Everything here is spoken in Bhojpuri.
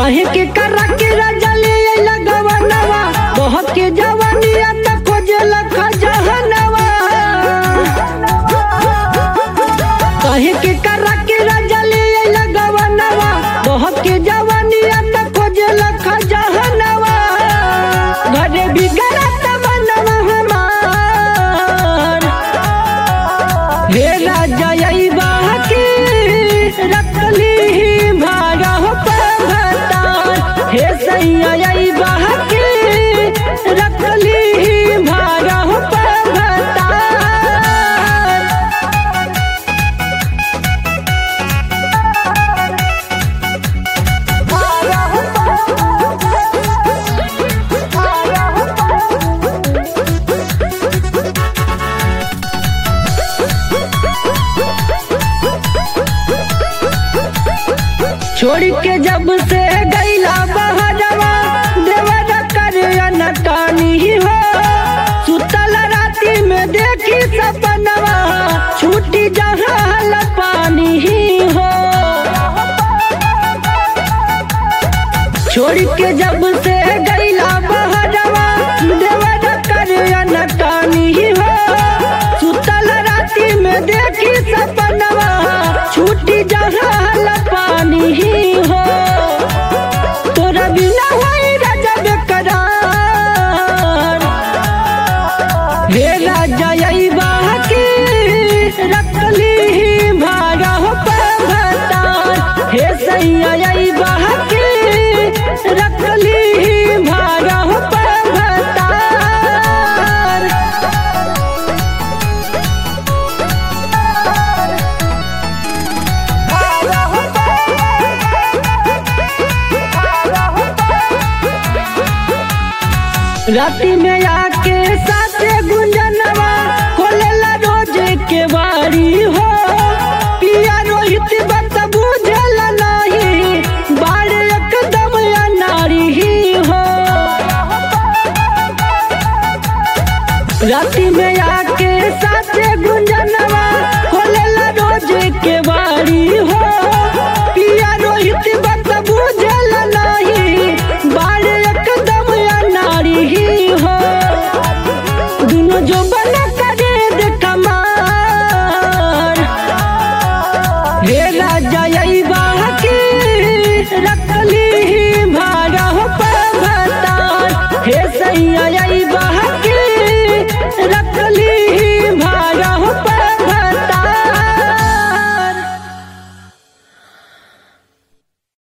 काहे के करा के राजा ले अइला गवनवा बहक के जवानिया त खोजे लखा जहनवा काहे के करा के राजा ले अइला गवनवा बहक के जवानिया त खोजे लखा जहनवा घरे बिगड़त बनवा हमार हे राजा यही बाकी रखली भागा हो पवतार हे सैया यही बाकी रखली भागा हो पवतार छोड़ के जब से गैला बहरवा देवर कर अनटानी हो सुतल राती में देखी सपनवा छूटी जहाल पानी हो छोड़ के जब से गैला बहरवा देवर कर अनटानी हो सुतल राती में देखी सपनवा छूटी जहाल पानी हो तोरा बिना होई रजब करार हे राजा यही बाकी रखली भागा हो पवतार हे सैया यही बाकी रखली भागा हो पवतार राती में आके साथे गुंजनवा खोलेला रोज के बारी हो पिया रोहित बत बुझल नहीं बाड़ एकदम अनारी ही हो राती में आके साथे गुंजनवा खोलेला रोज के बारी हो पिया रोहित बत बुझल नहीं बाड़ एकदम अनारी ही हो दुनो जो बना करे दे कमार हे राजा यही बाकी रखली भागा हो पवतार हे सैया यही बाकी रखली